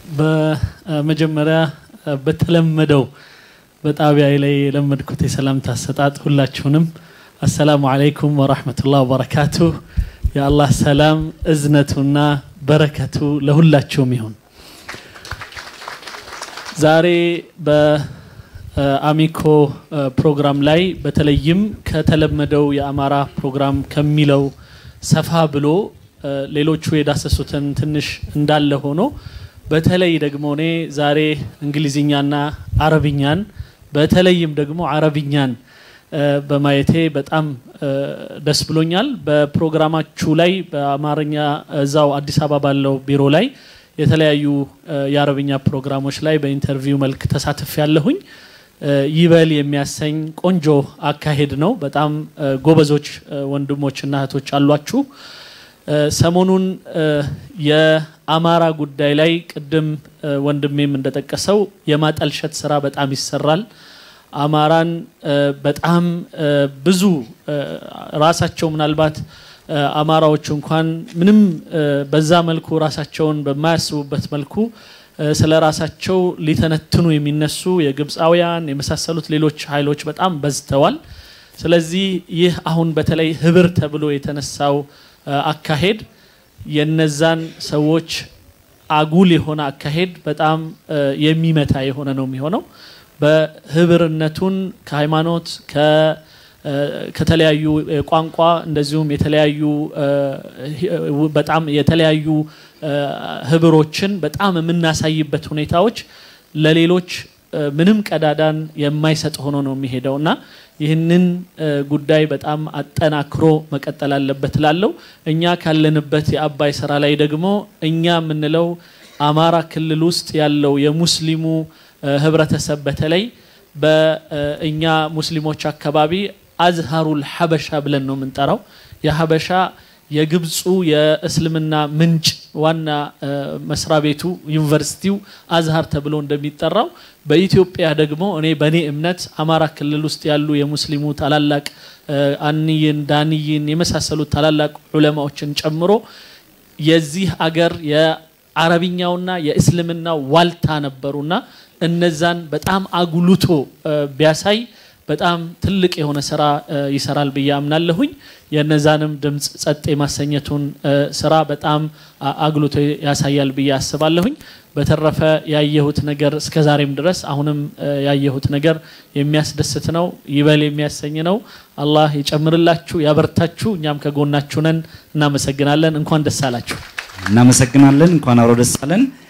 በመጀመሪያ በተለመደው በጣቢያ ላይ የለመድኩት የሰላምታ አሰጣጥ ሁላችሁንም አሰላሙ አለይኩም ወራህመቱላህ ወበረካቱ። የአላህ ሰላም እዝነቱና በረከቱ ለሁላችሁም ይሁን። ዛሬ በአሚኮ ፕሮግራም ላይ በተለይም ከተለመደው የአማራ ፕሮግራም ከሚለው ሰፋ ብሎ ሌሎቹ የዳሰሱትን ትንሽ እንዳለ ሆኖ በተለይ ደግሞ እኔ ዛሬ እንግሊዝኛና አረብኛን በተለይም ደግሞ አረብኛን በማየቴ በጣም ደስ ብሎኛል። በፕሮግራማችሁ ላይ በአማርኛ እዛው አዲስ አበባ ባለው ቢሮ ላይ የተለያዩ የአረብኛ ፕሮግራሞች ላይ በኢንተርቪው መልክ ተሳትፍ ያለሁኝ ይበል የሚያሰኝ ቆንጆ አካሄድ ነው። በጣም ጎበዞች ወንድሞችና እህቶች አሏችሁ። ሰሞኑን የአማራ ጉዳይ ላይ ቅድም ወንድሜም እንደጠቀሰው የማጠልሸት ስራ በጣም ይሰራል። አማራን በጣም ብዙ ራሳቸው ምናልባት አማራዎቹ እንኳን ምንም በዛ መልኩ ራሳቸውን በማያስቡበት መልኩ ስለ ራሳቸው ሊተነትኑ የሚነሱ የግብፃውያን የመሳሰሉት ሌሎች ኃይሎች በጣም በዝተዋል። ስለዚህ ይህ አሁን በተለይ ህብር ተብሎ የተነሳው አካሄድ የነዛን ሰዎች አጉል የሆነ አካሄድ በጣም የሚመታ የሆነ ነው የሚሆነው። በህብርነቱን ከሃይማኖት ከተለያዩ ቋንቋ እንደዚሁም የተለያዩ በጣም የተለያዩ ህብሮችን በጣም የምናሳይበት ሁኔታዎች ለሌሎች ምንም ቀዳዳን የማይሰጥ ሆኖ ነው የሚሄደው እና ይህንን ጉዳይ በጣም አጠናክሮ መቀጠል አለበት ላለው እኛ ካለንበት የአባይ ስራ ላይ ደግሞ እኛ የምንለው አማራ ክልል ውስጥ ያለው የሙስሊሙ ህብረተሰብ በተለይ በእኛ ሙስሊሞች አካባቢ አዝሃሩል ሀበሻ ብለን ነው የምንጠራው። የሀበሻ የግብፁ የእስልምና ምንጭ ዋና መስሪያ ቤቱ ዩኒቨርሲቲው አዝሃር ተብሎ እንደሚጠራው በኢትዮጵያ ደግሞ እኔ በእኔ እምነት አማራ ክልል ውስጥ ያሉ የሙስሊሙ ታላላቅ አንይን፣ ዳንይን የመሳሰሉት ታላላቅ ዑለማዎችን ጨምሮ የዚህ አገር የአረብኛውና የእስልምናው ዋልታ ነበሩና እነዛን በጣም አጉልቶ ቢያሳይ በጣም ትልቅ የሆነ ስራ ይሰራል ብዬ አምናለሁኝ። የነዛንም ድምፅ ጸጥ የማሰኘቱን ስራ በጣም አጉልቶ ያሳያል ብዬ አስባለሁኝ። በተረፈ ያየሁት ነገር እስከ ዛሬም ድረስ አሁንም ያየሁት ነገር የሚያስደስት ነው፣ ይበል የሚያሰኝ ነው። አላህ ይጨምርላችሁ፣ ያበርታችሁ። እኛም ከጎናችሁ ነን። እናመሰግናለን። እንኳን ደስ አላችሁ። እናመሰግናለን። እንኳን አብሮ ደስ አለን።